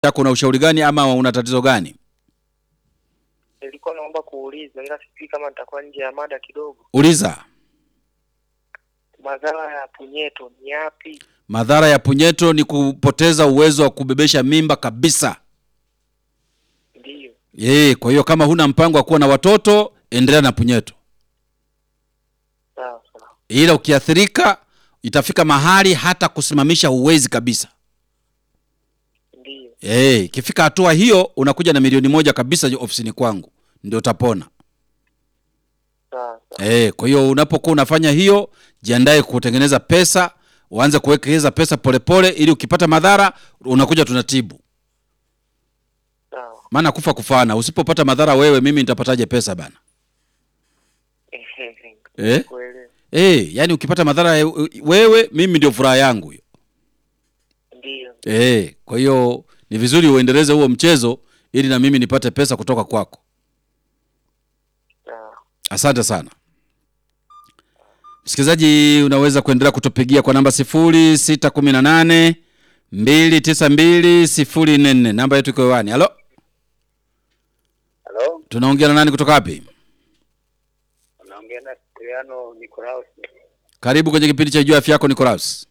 yako una ushauri gani ama una tatizo gani? Nilikuwa naomba kuuliza, ila sijui kama nitakuwa nje ya mada kidogo. Uliza. Madhara ya punyeto ni yapi? Madhara ya punyeto ni kupoteza uwezo wa kubebesha mimba kabisa. Ndiyo, Yee, kwa hiyo kama huna mpango wa kuwa na watoto, endelea na punyeto, sawa sawa. ila ukiathirika itafika mahali hata kusimamisha huwezi kabisa. Ndiyo, Eh, ikifika hatua hiyo unakuja na milioni moja kabisa ofisini kwangu, ndio utapona. sawa sawa. Eh, kwa hiyo unapokuwa unafanya hiyo, jiandae kutengeneza pesa, uanze kuwekeza pesa polepole, ili ukipata madhara unakuja tunatibu. Sawa. Maana kufa kufana, usipopata madhara wewe, mimi nitapataje pesa bana? Eh? Kuelewa. Eh, yani ukipata madhara ya- wewe, mimi ndio furaha yangu hiyo. Ndiyo, Eh, kwa hiyo ni vizuri uendeleze huo mchezo ili na mimi nipate pesa kutoka kwako. sawa. Asante sana msikilizaji, unaweza kuendelea kutupigia kwa namba sifuri sita kumi na nane mbili tisa mbili sifuri nne nne. Namba yetu iko hewani. Halo, Halo, tunaongea na nani kutoka wapi? unaongea na Siliano Nikolaus. Karibu kwenye kipindi cha Jua Afya Yako, Nicolaus.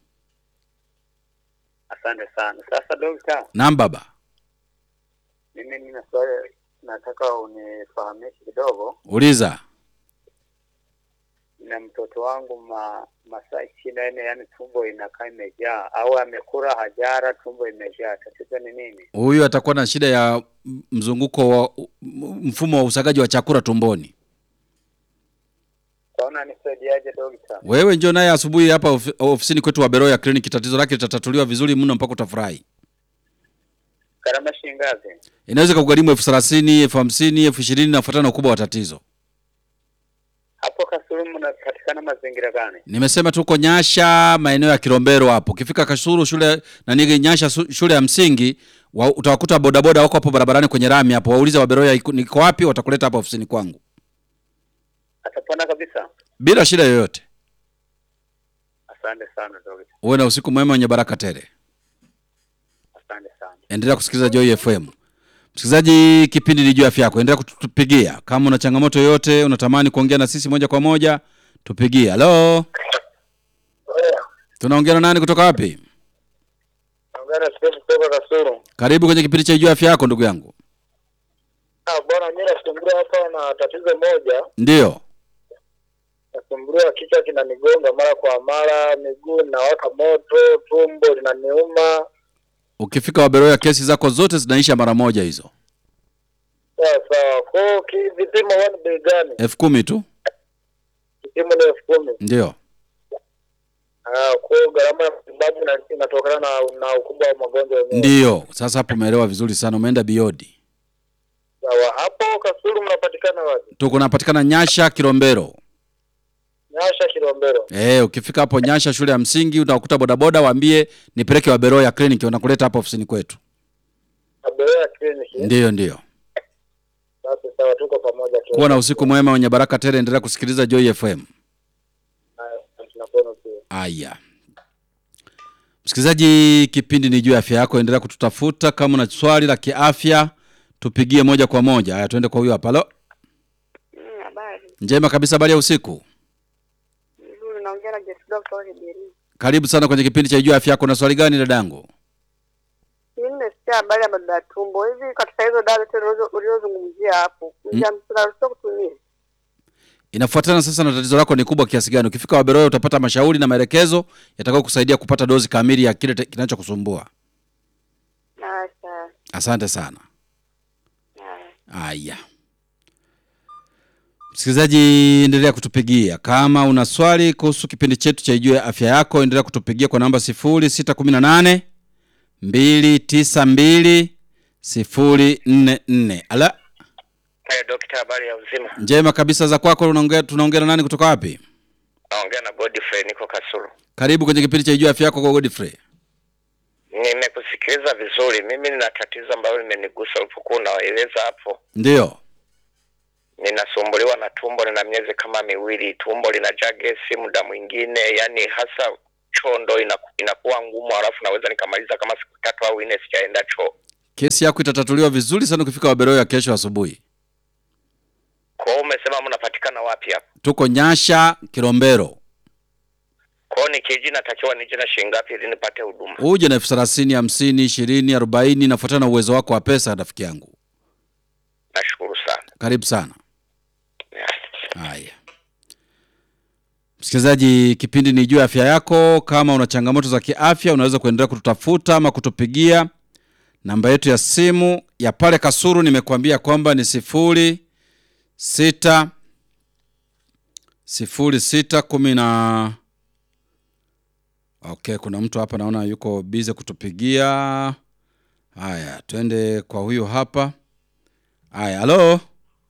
Asante sana. Sasa dokta, Naam baba, mimi nina swali nataka unifahamishe kidogo. uliza. Na mtoto wangu ma, masaa ishirini na nne yani tumbo inakaa imejaa au amekula hajara, tumbo imejaa. Tatizo ni nini? Huyu atakuwa na shida ya m- mzunguko wa m- mfumo wa usagaji wa chakula tumboni. Kwaona nisaidiaje dokta? Wewe njoo naye asubuhi hapa ofi- ofisini kwetu wa Beroya Clinic, tatizo lake litatatuliwa vizuri mno mpaka utafurahi. Gharama shilingi ngapi? Inaweza kugharimu elfu thelathini, elfu hamsini, elfu ishirini nafuatana na ukubwa wa tatizo. Hapo Kasulu mnapatikana mazingira gani? Nimesema tuko Nyasha, maeneo ya Kilombero hapo. Ukifika Kasulu shule na nige Nyasha su- shule ya msingi wa, utawakuta bodaboda wako hapo barabarani kwenye rami hapo. Waulize wa Beroya iko- niko wapi, watakuleta hapa ofisini kwangu Atapona kabisa? bila shida yoyote. Asante sana dokta, Uwe na usiku mwema wenye baraka tele. asante sana. Endelea kusikiliza Joy FM. Msikilizaji, kipindi ni juu ya afya yako. Endelea kutupigia kama una changamoto yoyote, unatamani kuongea na sisi moja kwa moja, tupigie. Halo, tunaongea na nani kutoka wapi? Naongea na Steve kutoka Kasuru. Karibu kwenye kipindi cha juu ya afya yako ndugu yangu. Ah, bwana mimi nasumbuliwa hapa na tatizo moja. Ndiyo. Nasumbuliwa kichwa kinanigonga mara kwa mara, miguu inawaka moto, tumbo linaniuma. Ukifika Waberoya kesi zako zote zinaisha mara moja hizo. Sawa sawa. Kwa hiyo ki- vipimo huwa ni bei gani? elfu kumi tu. Kipimo ni elfu kumi. Ndio. Ah, kwa hiyo gharama ya matibabu ina- inatokana na, na ukubwa wa magonjwa yenyewe. Ndiyo. Sasa hapo umeelewa vizuri sana, umeenda biodi. Sawa. Hapo Kasulu mnapatikana wapi? Tuko napatikana Nyasha Kilombero. Nyasha Kilombero. Eh, ukifika hapo Nyasha shule ya msingi utakuta bodaboda, waambie nipeleke Waberoya clinic, wanakuleta hapa ofisini kwetu. Aberea Clinic. Ndiyo, ndiyo. Basi sawa, tuko pamoja tu. Kuwa na usiku mwema wenye baraka tele. Endelea kusikiliza Joy FM. Haya, tunakuona pia. Aya, msikilizaji, kipindi ni juu ya afya yako. Endelea kututafuta kama una swali la kiafya, tupigie moja kwa moja. Haya, tuende kwa huyo hapa. Halo, Mm, Habari njema kabisa. Habari ya usiku. nzuri, naongea na Jesi Doctor wa Kibiri. Karibu sana kwenye kipindi cha juu ya afya yako. Na swali gani dadangu? Mimi nimesikia habari ya madada ya tumbo hivi, katika hizo dawa zote ulizo- ulizozungumzia hapo, tunaruhusiwa kutumia? Inafuatana sasa na tatizo lako ni kubwa kiasi gani. Ukifika Waberoya utapata mashauri na maelekezo yatakao kusaidia kupata dozi kamili ya kile te- kinachokusumbua. Acha Asante sana. haya. Aya, msikilizaji, endelea kutupigia kama una swali kuhusu kipindi chetu cha Ijue Afya Yako. Endelea kutupigia kwa namba sifuri sita kumi na nane mbili tisa mbili sifuri nne nne. Ala, Hey, dokta, habari ya uzima? njema kabisa za kwako. Unaongea, tunaongea na nani kutoka wapi? Naongea na Godfrey, niko Kasulu. Karibu kwenye kipindi cha Ijue Afya Yako kwa Godfrey. Nimekusikiliza vizuri. Mimi nina tatizo ambalo limenigusa ulipokuwa unaeleza hapo. Ndiyo, Ninasumbuliwa na tumbo, nina miezi kama miwili, tumbo linajaa gesi muda mwingine, yani hasa choo ndo inaku- inakuwa ngumu, halafu naweza nikamaliza kama siku tatu au nne sijaenda choo. Kesi yako itatatuliwa vizuri sana ukifika Waberoya kesho asubuhi. Kwa hiyo umesema mnapatikana wapi hapa? Tuko Nyasha Kilombero. Kwa hiyo nikiji natakiwa nije na shilingi ngapi ili nipate huduma? Uje na elfu thelathini, hamsini, ishirini, arobaini, nafuatana na uwezo wako wa pesa, rafiki yangu. Nashukuru sana. Karibu sana. Yeah. Haya, msikilizaji, kipindi ni juu ya afya yako. Kama una changamoto za kiafya, unaweza kuendelea kututafuta ama kutupigia. Namba yetu ya simu ya pale Kasuru nimekuambia kwamba ni sifuri sita sifuri sita kumi na okay. Kuna mtu hapa naona yuko bize kutupigia. Haya, twende kwa huyu hapa. Haya, halo.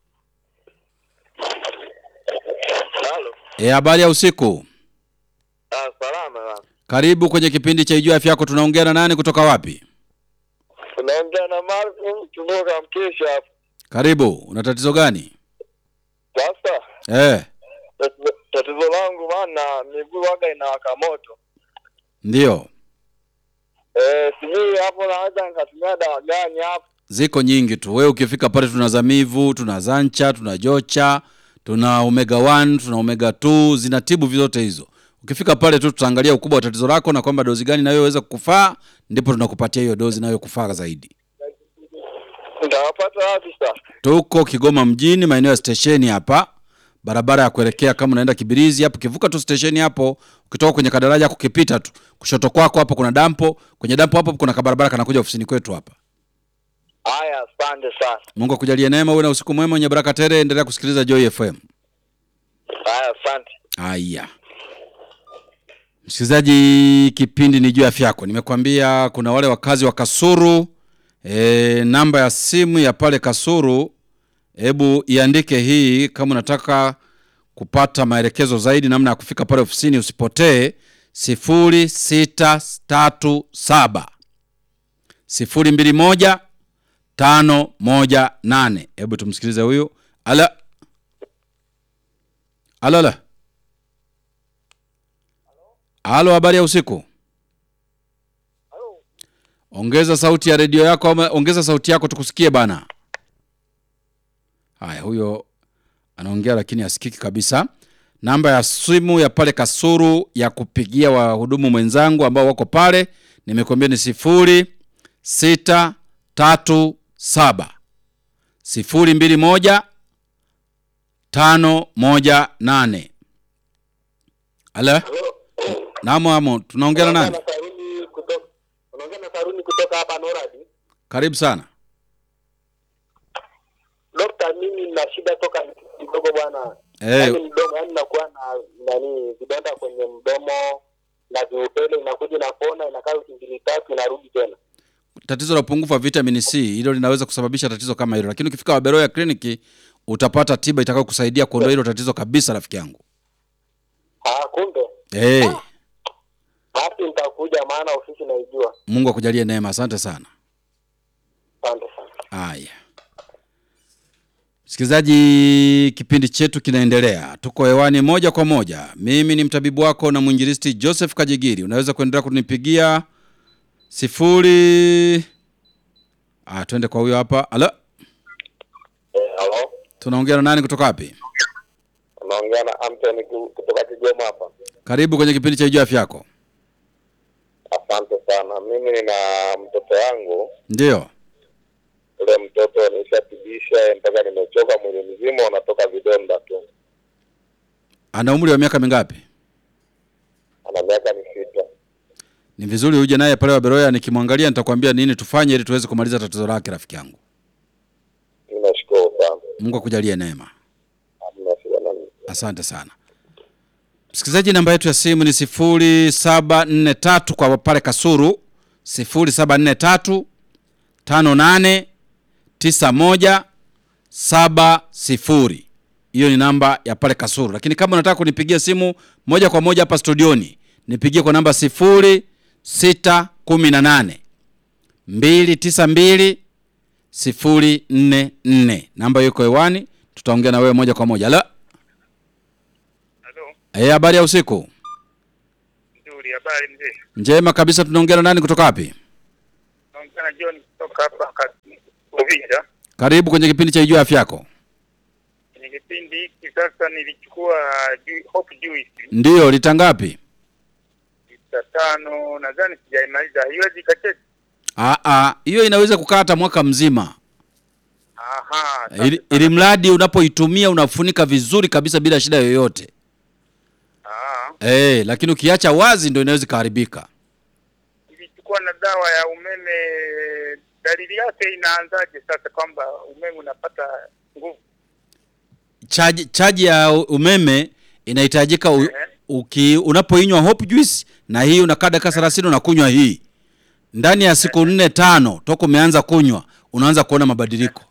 Halo. E, habari ya usiku. Ah, salama bana. Karibu kwenye kipindi cha Ijua Afya Yako. Tunaongea na nani kutoka wapi? Unaongea na Martin kutoka Mkesha hapa. Karibu. Una tatizo gani? Sasa Eh, tatizo- tatizo langu maana miguu waga inawaka moto. ndio. Eh, sijui hapo naweza nikatumia dawa gani hapo. Ziko nyingi tu. Wewe ukifika pale tuna Zamivu, tuna Zancha, tuna Jocha, tuna Omega 1, tuna Omega 2, zinatibu vyote hizo. Ukifika pale tu tutaangalia ukubwa wa tatizo lako na kwamba dozi gani inayoweza kukufaa, ndipo tunakupatia hiyo dozi inayokufaa zaidi. Nitawapata wapi sasa? Tuko Kigoma mjini, maeneo ya stesheni hapa, barabara ya kuelekea kama unaenda Kibirizi hapo. Kivuka tu stesheni hapo, ukitoka kwenye kadaraja kukipita tu kushoto kwako hapo kuna dampo, kwenye dampo hapo kuna kabarabara kanakuja ofisini kwetu hapa. Haya, asante sana. Mungu akujalie neema, uwe na usiku mwema wenye baraka tele. Endelea kusikiliza Joy FM. Haya, asante. Haya, msikilizaji, kipindi ni juu ya afya yako. Nimekwambia kuna wale wakazi wa Kasuru. E, namba ya simu ya pale Kasuru, hebu iandike hii kama unataka kupata maelekezo zaidi namna ya kufika pale ofisini, usipotee. sifuri sita tatu saba sifuri mbili moja tano moja nane. Hebu tumsikilize huyu. Ala, ala, ala. Halo, habari ya usiku. Ongeza sauti ya redio yako ama ongeza sauti yako tukusikie bana. Haya, huyo anaongea lakini asikiki kabisa. Namba ya simu ya pale Kasuru ya kupigia wahudumu mwenzangu ambao wako pale nimekuambia ni sifuri sita tatu saba sifuri mbili moja tano moja nane. Ala, naam, amo tunaongea na nani? Saruni kutoka unaongea na Saruni kutoka hapa Noradi. Karibu sana. Dokta, mimi nina shida toka kidogo bwana. Eh, Yaani mdomo, yaani nakuwa na nani vidonda kwenye mdomo na viupele, inakuja inapona, inakaa wiki mbili tatu, inarudi tena. tatizo la upungufu wa vitamin C hilo linaweza kusababisha tatizo kama hilo, lakini ukifika Waberoya kliniki utapata tiba itakayo kusaidia kuondoa hilo tatizo kabisa, rafiki yangu. Ah, kumbe Hey, basi nitakuja, maana ofisi naijua. Mungu akujalie neema. Asante sana. Asante sana. Haya, msikilizaji, kipindi chetu kinaendelea, tuko hewani moja kwa moja. Mimi ni mtabibu wako na mwinjilisti Joseph Kajigiri. Unaweza kuendelea kunipigia sifuri. Ah, twende kwa huyo hapa. Alo, Eh, halo. tunaongea na nani kutoka wapi? Unaongea na Anthony ku- kutoka Kigoma hapa. Karibu kwenye kipindi cha Ijua Afya Yako. Asante sana. Mimi nina mtoto wangu, Ndio. ule mtoto nishatibisha mpaka nimechoka, mwili mzima unatoka vidonda tu. Ana umri wa miaka mingapi? Ana miaka ni sita. Ni vizuri uje naye pale Waberoya, nikimwangalia nitakwambia nini tufanye ili tuweze kumaliza tatizo lake, rafiki yangu. Mimi nashukuru sana. Mungu akujalie neema. Hamna shida na mimi. Asante sana msikilizaji, namba yetu ya simu ni sifuri saba nne tatu kwa pale Kasuru, sifuri saba nne tatu tano nane tisa moja saba sifuri. Hiyo ni namba ya pale Kasuru, lakini kama unataka kunipigia simu moja kwa moja hapa studioni, nipigie kwa namba sifuri sita kumi na nane mbili tisa mbili sifuri nne nne. Namba hiyo iko hewani, tutaongea na wewe moja kwa moja. Halo. Halo, Eh, habari ya usiku. nzuri. Habari mzee? Njema kabisa. Tunaongea na nani kutoka wapi? Naongea na bwana John kutoka hapa Kasi- Uvira. Karibu kwenye kipindi cha Ijue Afya Yako. Kwenye kipindi hiki sasa nilichukua ju- Hope Juice Ndiyo, lita ngapi? lita tano, nadhani sijaimaliza. Haiwezi ikacheza. Ah, ah, hiyo inaweza kukaa hata mwaka mzima, Aha, asante ili, sana. ili mradi unapoitumia unafunika vizuri kabisa bila shida yoyote. Ah, Eh, lakini ukiacha wazi ndio inaweza ikaharibika. nilichukua na dawa ya umeme. Dalili yake inaanzaje sasa, kwamba umeme unapata nguvu? Chaji, chaji ya umeme inahitajika u, Ehe. uki unapoinywa Hope Juice na hii unakaa dakika 30 unakunywa hii ndani ya siku nne tano toka umeanza kunywa unaanza kuona mabadiliko.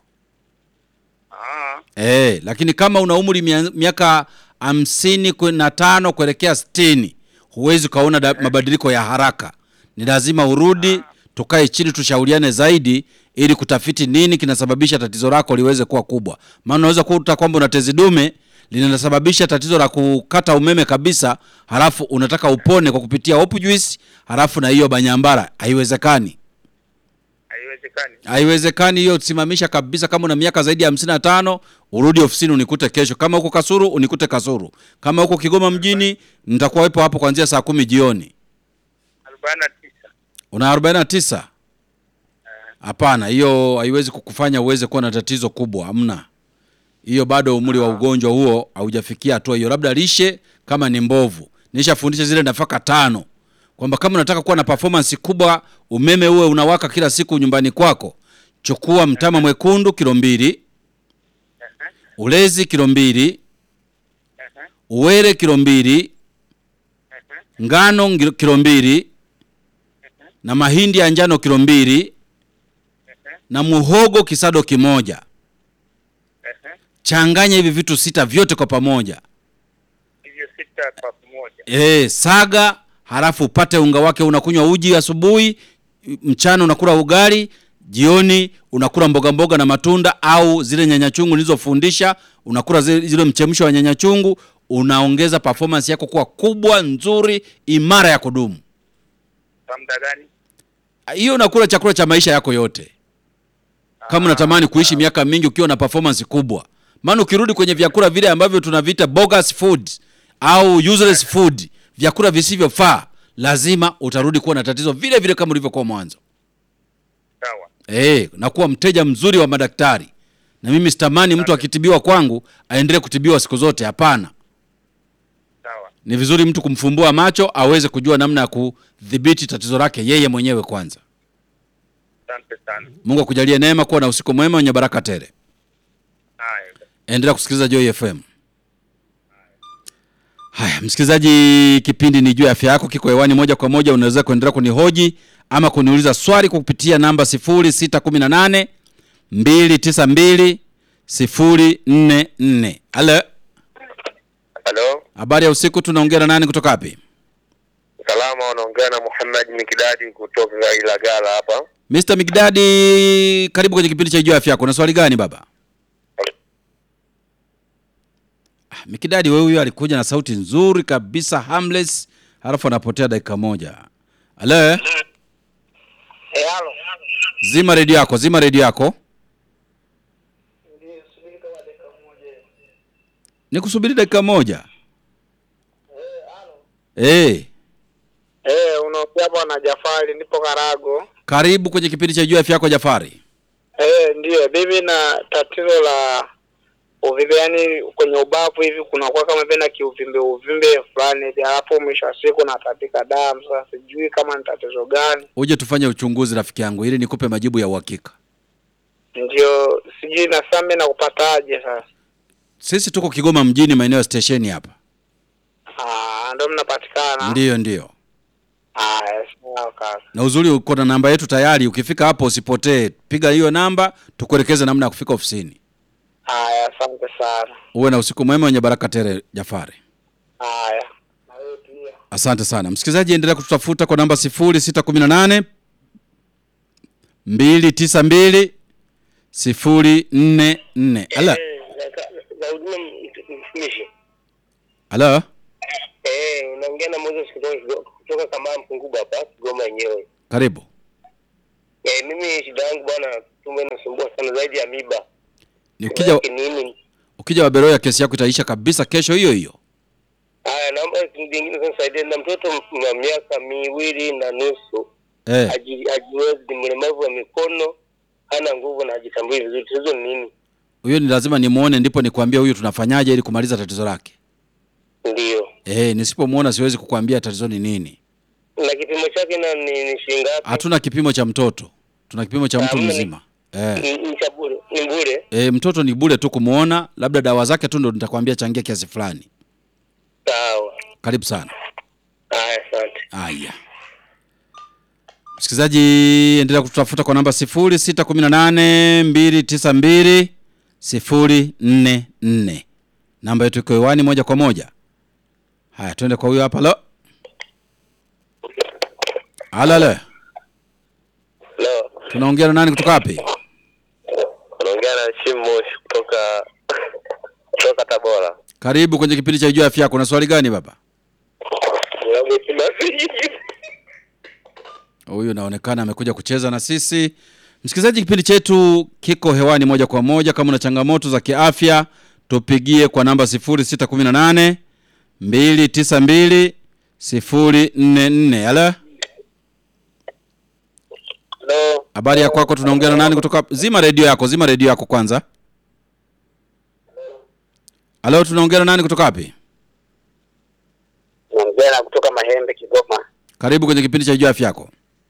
Ah, Eh, lakini kama una umri mia- miaka hamsini kwe- na tano kuelekea sitini huwezi ukaona da- mabadiliko ya haraka. Ni lazima urudi tukae chini tushauriane zaidi ili kutafiti nini kinasababisha tatizo lako liweze kuwa kubwa. Maana unaweza kuta kwamba una tezi dume linasababisha tatizo la kukata umeme kabisa, halafu unataka upone kwa kupitia Hope Juice, halafu na hiyo banyambara. Haiwezekani. haiwezekani. Haiwezekani hiyo, simamisha kabisa. Kama una miaka zaidi ya hamsini na tano urudi ofisini unikute kesho. Kama huko Kasuru unikute Kasuru. Kama huko Kigoma mjini nitakuwa wepo hapo kuanzia saa kumi jioni. arobaini na tisa. Una 49? Hapana, hiyo haiwezi kukufanya uweze kuwa na tatizo kubwa, hamna. Hiyo bado umri wa ugonjwa huo haujafikia hatua hiyo, labda lishe kama ni mbovu. Nishafundisha zile nafaka tano kwamba kama unataka kuwa na performance kubwa, umeme uwe unawaka kila siku nyumbani kwako, chukua mtama mwekundu kilo mbili, ulezi kilo mbili, uwele kilo mbili, ngano ngilo- kilo mbili na mahindi ya njano kilo mbili na muhogo kisado kimoja. Changanya hivi vitu sita vyote kwa pamoja. Hivyo sita kwa pamoja. E, saga halafu upate unga wake. Unakunywa uji asubuhi, mchana unakula ugali, jioni unakula mboga mboga na matunda au zile nyanya chungu nilizofundisha, unakula zile, zile mchemsho wa nyanya chungu. Unaongeza performance yako kuwa kubwa, nzuri, imara ya kudumu. Kwa muda gani? Hiyo unakula chakula cha maisha yako yote, kama unatamani kuishi miaka mingi ukiwa na performance kubwa. Maana ukirudi kwenye vyakula vile ambavyo tunaviita bogus food au useless food, vyakula visivyofaa, lazima utarudi kuwa na tatizo vile vile kama ulivyokuwa mwanzo. Sawa. Eh, na kuwa mteja mzuri wa madaktari. Na mimi sitamani mtu akitibiwa kwangu aendelee kutibiwa siku zote, hapana. Sawa. Ni vizuri mtu kumfumbua macho aweze kujua namna ya kudhibiti tatizo lake yeye mwenyewe kwanza. Asante sana. Mungu akujalie neema, kuwa na usiku mwema wenye baraka tele. Haya. Endelea kusikiliza Joy FM. Haya, msikilizaji, kipindi ni juu ya afya yako kiko hewani moja kwa moja. Unaweza kuendelea kunihoji ama kuniuliza swali kwa kupitia namba 0618 292 044. Halo, Halo, habari ya usiku. Tunaongea na nani kutoka wapi? salama, unaongea na Muhammad Mikidadi kutoka Ilagala hapa. Mr. Migdadi, karibu kwenye kipindi cha juu ya afya yako. Na swali gani baba? Ah, Mikidadi, wewe huyo alikuja na sauti nzuri kabisa harmless, halafu anapotea dakika moja. Halo, Eh, halo. zima redio yako, zima redio yako. Nikusubiri dakika moja. Eh, Eh, unaongea bwana Jafari, nipo Karago. karibu kwenye kipindi cha juu ya afya yako Jafari. Eh, ndiyo, mimi na tatizo la uvimbe, yani kwenye ubavu hivi kunakuwa kama vile na kiuvimbe uvimbe fulani hivi, alafu mwisho wa siku natapika damu. Sasa sijui kama ni tatizo gani, Uje tufanye uchunguzi rafiki yangu ili nikupe majibu ya uhakika. ndio sijui na sasa mimi nakupataje sasa? Sisi tuko Kigoma mjini maeneo ya stesheni hapa. Ah, ndio mnapatikana. Ndiyo, ndiyo. Haya, sawa kaka. Na uzuri uko na namba yetu tayari, ukifika hapo usipotee. Piga hiyo namba tukuelekeze namna ya kufika ofisini. Haya, asante sana. Uwe na usiku mwema wenye baraka tele Jafari. Haya. Na wewe pia. Asante sana msikilizaji, endelea kututafuta kwa namba 0618 292 044. Ala, Zaudina mtumishi. ala, Eh, unaongea na Moses kutoka kutoka kama Mpunguba hapa Kigoma yenyewe. karibu. Eh, mimi shida yangu bwana, tumbo inasumbua sana zaidi ya miba. Ni ukija nini? ukija Waberoya kesi yako itaisha kabisa kesho hiyo hiyo. Haya, naomba vingine sasa nisaidie na mtoto m- wa miaka miwili na nusu Eh, haji- hajiwezi, ni mlemavu wa mikono, hana nguvu na hajitambui vizuri. Tatizo ni nini? huyo ni lazima nimuone ndipo nikwambie huyu tunafanyaje ili kumaliza tatizo lake. Ndio, Eh, nisipomuona siwezi kukwambia tatizo ni nini. na kipimo chake na ni, ni shilingi ngapi? Hatuna kipimo cha mtoto, tuna kipimo cha mtu Hamna ni- mzima. Eh, Ni ni cha bure, ni bure. eh, mtoto ni bure tu kumuona, labda dawa zake tu ndo nitakwambia changia kiasi fulani. Sawa, Karibu sana. haya, asante. Haya, msikilizaji, endelea kututafuta kwa namba sifuri sita kumi na nane mbili tisa mbili sifuri nne nne. Namba yetu iko hewani moja kwa moja. Haya, twende kwa huyo hapa. Lo, alale, Leo tunaongea na nani kutoka wapi? unaongea na Shimo kutoka kutoka Tabora. Karibu kwenye kipindi cha Ijua Afya Yako. Na swali gani baba? Huyu naonekana amekuja kucheza na sisi. Msikilizaji, kipindi chetu kiko hewani moja kwa moja. Kama una changamoto za kiafya, tupigie kwa namba 0618 292 044. Halo, Hello. habari ya kwako? Tunaongea na nani kutoka? Zima redio yako, zima redio yako kwanza. Halo, tunaongea na nani kutoka wapi? naongea na kutoka Mahembe, Kigoma. Karibu kwenye kipindi cha Ijua Afya Yako.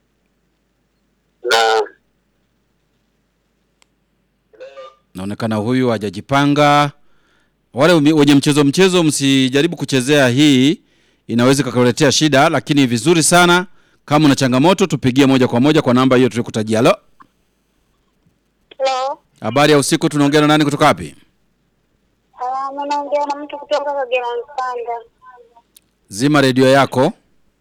Na naonekana huyu hajajipanga. Wale umi- wenye mchezo mchezo, msijaribu kuchezea hii, inaweza ikakuletea shida, lakini vizuri sana. Kama una changamoto, tupigie moja kwa moja kwa namba hiyo tulikutajia. Halo, Hello. habari ya usiku, tunaongea na nani kutoka wapi? Ah, naongea na mtu kutoka Kagera Mpanda. Zima redio yako.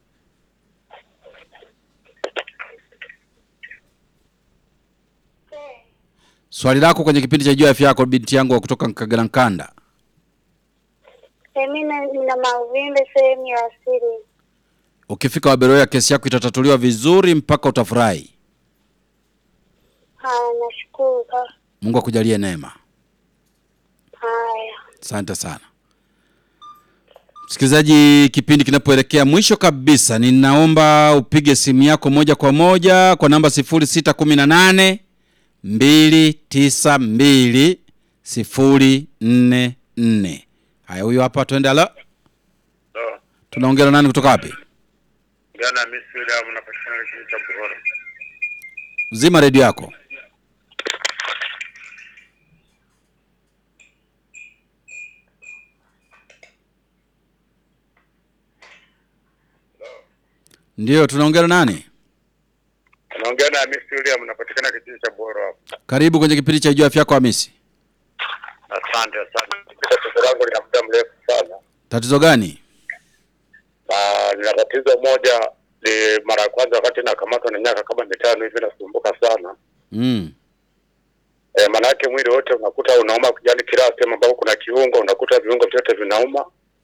Swali lako kwenye kipindi cha Jua Afya Yako, binti yangu wa kutoka Kagera Nkanda. Eh, mimi na- nina mauvimbe sehemu ya asili. Ukifika Waberoya, kesi yako itatatuliwa vizuri mpaka utafurahi. Haya, nashukuru ka. Mungu akujalie neema. Haya. Asante sana msikilizaji, kipindi kinapoelekea mwisho kabisa, ninaomba upige simu yako moja kwa moja kwa namba sifuri sita kumi na nane mbili tisa mbili sifuri nne nne. Haya, huyo hapa, twende. Halo, tunaongea na nani kutoka wapi? Jana Miss William napatikana kijiji cha Buhoro. Zima redio yako. Ndiyo, tunaongea na nani? Naongea na Miss William napatikana kijiji cha Buhoro hapo. Karibu kwenye kipindi cha Jua Afya Yako Hamisi. Asante sana. Tatizo langu lina muda mrefu sana. Tatizo gani? Na nina tatizo moja ni mara ya kwanza wakati nakamatwa na miaka kama mitano hivi nasumbuka sana. Mm. E, maanake mwili wote unakuta unauma, yani kila sehemu ambapo kuna kiungo unakuta viungo vyote vinauma,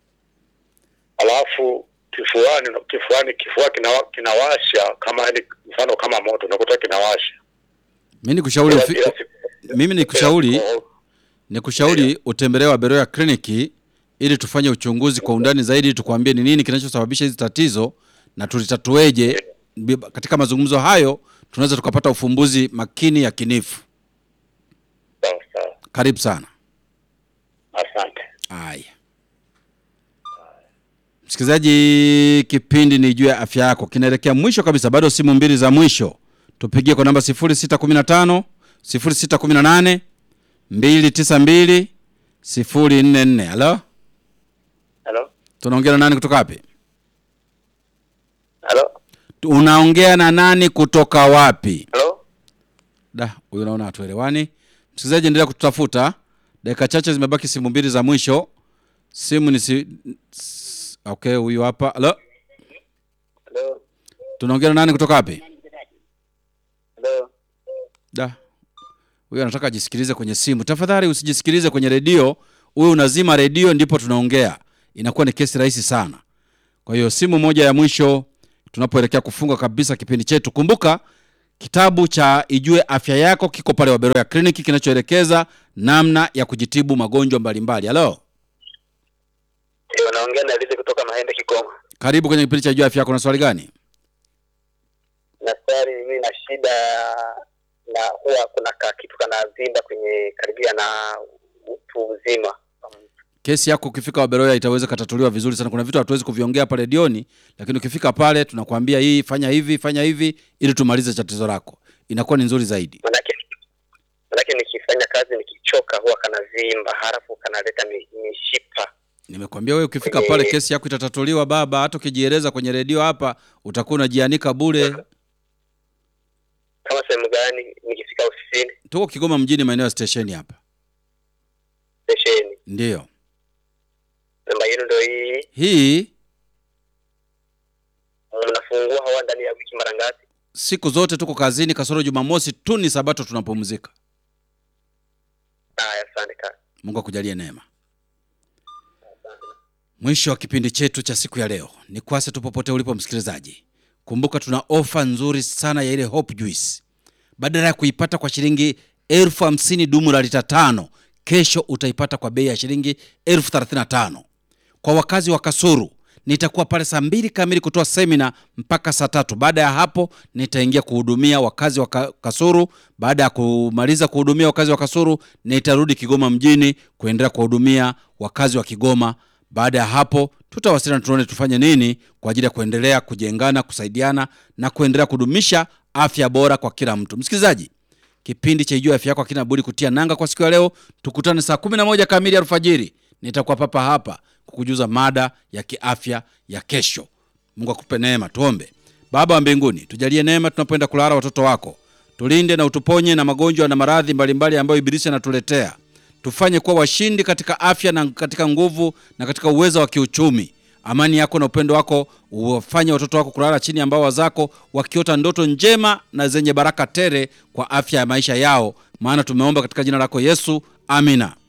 alafu kifuani kifuani kifua kinawa, kinawasha kama yani mfano kama moto unakuta kinawasha. Mimi nikushauri ufi... Ila siku- mimi nikushauri ila siku- nikushauri utembelee Waberoya kliniki ili tufanye uchunguzi kwa undani zaidi, tukwambie ni nini kinachosababisha hizi tatizo na tulitatueje. Bi- Katika mazungumzo hayo tunaweza tukapata ufumbuzi makini yakinifu. Sawa sawa, Karibu sana. asante. Haya, msikilizaji, kipindi ni juu ya afya yako kinaelekea mwisho kabisa, bado simu mbili za mwisho. Tupigie kwa namba 0615 0618 292 044. Halo, Halo, tunaongea na nani kutoka wapi? halo, Unaongea na nani kutoka wapi? halo. Da, huyu naona hatuelewani. Msikilizaji, endelea kututafuta. Dakika chache zimebaki, simu mbili za mwisho. Simu ni si... s- Okay, huyu hapa. Halo, Halo, tunaongea na nani kutoka wapi? halo. Da, huyu anataka ajisikilize kwenye simu. Tafadhali usijisikilize kwenye redio, huyu unazima redio ndipo tunaongea, inakuwa ni kesi rahisi sana. Kwa hiyo simu moja ya mwisho tunapoelekea kufunga kabisa kipindi chetu. Kumbuka Kitabu cha Ijue Afya Yako kiko pale Waberoya Kliniki kinachoelekeza namna ya kujitibu magonjwa mbalimbali. Halo, Ndio, naongea na Lizi kutoka Mahende Kigoma. karibu kwenye kipindi cha Ijue Afya Yako. Na swali gani? Na swali, mimi na shida na huwa kuna ka kitu kanavimba kwenye karibia na utu uzima. Kesi yako ukifika Waberoya itaweza katatuliwa vizuri sana. Kuna vitu hatuwezi kuviongea hapa redioni, lakini ukifika pale tunakwambia hii, fanya hivi, fanya hivi, ili tumalize tatizo lako, inakuwa ni nzuri zaidi. Manake manake nikifanya kazi nikichoka huwa kanavimba, halafu kanaleta mi- mishipa. Nimekwambia wewe ukifika pale kesi yako itatatuliwa baba. Hata ukijieleza kwenye redio hapa utakuwa unajianika bure. Kama sehemu gani? Nikifika ofisini Tuko Kigoma mjini, maeneo ya stesheni hapa. stesheni, Ndiyo namba yenu ndio hii. hii, Mnafungua hawa ndani ya wiki mara ngapi? siku zote tuko kazini, kasoro Jumamosi tu ni Sabato tunapumzika. Haya, asante kaka. Mungu akujalie neema. Mwisho wa kipindi chetu cha siku ya leo. Ni kwase tu popote ulipo msikilizaji, kumbuka tuna ofa nzuri sana ya ile Hope Juice. Badala ya kuipata kwa shilingi elfu hamsini dumu la lita tano, kesho utaipata kwa bei ya shilingi elfu thelathini na tano. Kwa wakazi wa Kasuru nitakuwa pale saa mbili kamili kutoa semina mpaka saa tatu. Baada ya hapo nitaingia kuhudumia wakazi wa Ka- Kasuru. Baada ya kumaliza kuhudumia wakazi wa Kasuru, nitarudi Kigoma mjini kuendelea kuwahudumia wakazi wa Kigoma. Baada ya hapo tutawasiliana, tuone tufanye nini kwa ajili ya kuendelea kujengana, kusaidiana na kuendelea kudumisha afya bora kwa kila mtu. Msikilizaji, kipindi cha Ijue Afya Yako hakina budi kutia nanga kwa siku ya leo. Tukutane saa 11 kamili alfajiri, nitakuwa papa hapa kukujuza mada ya kiafya ya kesho. Mungu akupe neema. Tuombe. Baba wa mbinguni, tujalie neema tunapoenda kulala watoto wako, tulinde na utuponye na magonjwa na maradhi mbalimbali ambayo ibilisi anatuletea. Tufanye kuwa washindi katika afya na katika nguvu na katika uwezo wa kiuchumi. Amani yako na upendo wako uwafanye watoto wako kulala chini ya mbawa zako, wakiota ndoto njema na zenye baraka tele kwa afya ya maisha yao, maana tumeomba katika jina lako Yesu, amina.